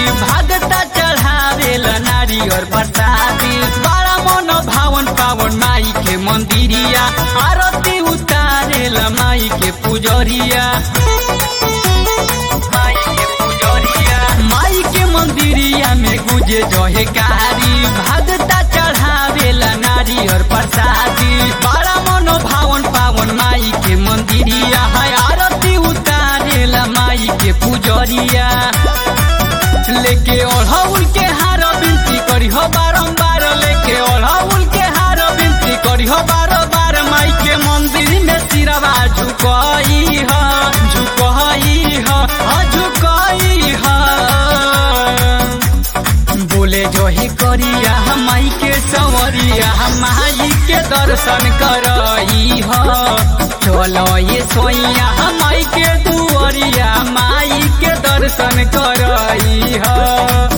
भागता चढ़ावेल नारी और प्रसादी बड़ा मन भावन पावन माई के मंदिरिया आरती उतारेल माई के पुजरिया माई के पुजरिया माई के मंदिरिया में गुजे जहे कारी भागता चढ़ावेल नारी और प्रसादी बड़ा मन भावन पावन माई के मंदिरिया है आरती उतारेल माई के पुजरिया लेके ओढ़ौल के हार बिनती करी हो बारम्बार लेके ओढ़ौल के हार बिनती करी हो बार बार माई के मंदिर में सिरवा झुकई ह झुकई ह हाँ, झुकई ह बोले जो ही करिया हम माई के संवरिया हम माई के दर्शन करई ह चलो ये सोइया हम माई के दुआरिया माई के दर्शन करई ह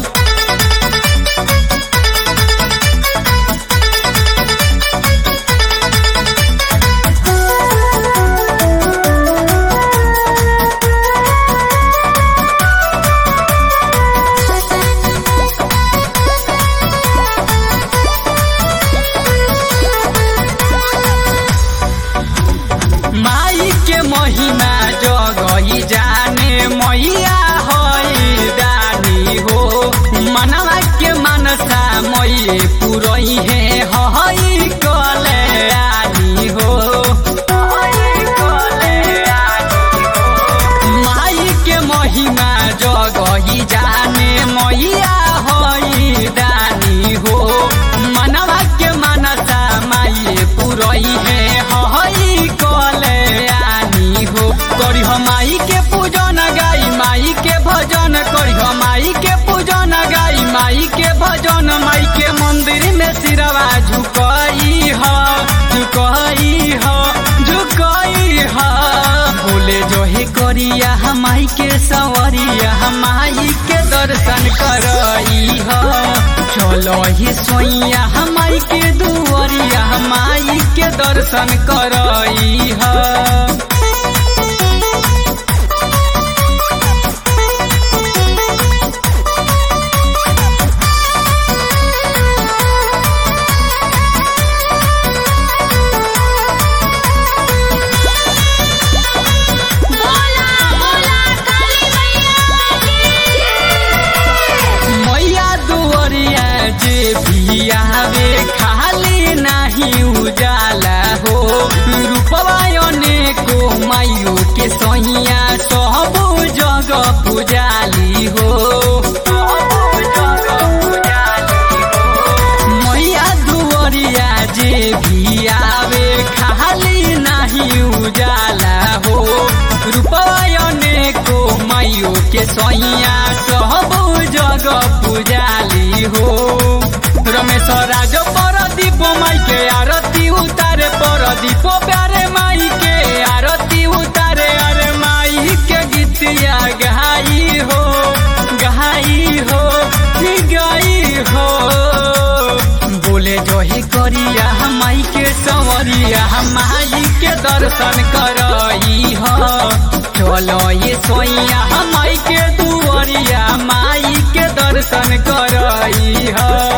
माई के महिमा जगही जाने मैया हई दानी हो मनवा के मनसा मैये पुरई है हई कल्याणी हो माई के महिमा जगही जाने मैया हई दानी हो मनवा के मनसा माई पुरई है हई कल्याणी हो करी माई के पूजन गाई माई के भजन करी माई के पूजन गाई माई के भजन माई के मंदिर में सिरवा झुकई ह झुकई ह झुकई ह बोले जो ही करिया हमाई के सवरिया हमाई के दर्शन करई ह चलो ही सोइया हमाई के दुआरिया हमाई के दर्शन करई ह बोला बोला काली मैया की मैया दुआरिया जे भी आवे खाली नहीं उजाला हो रूपवायने को माइयो के सैया सब जगह पुजाली हो मैया दुआरिया जे भी आवे खाली नहीं उजाला हो रूपवायने को माइयो के सैया सब जगह पुजाली हो रमेश राज पर दीप माई के आरती उतारे पर दीप प्यारे माई के आरती उतारे अरे माई के गीतिया गहाई हो गहाई हो ही गई हो बोले जो ही करिया हमाई के संवरिया हमाई के दर्शन करई ह चलो ये सोइया हमाई के दुआरिया माई के दर्शन करई ह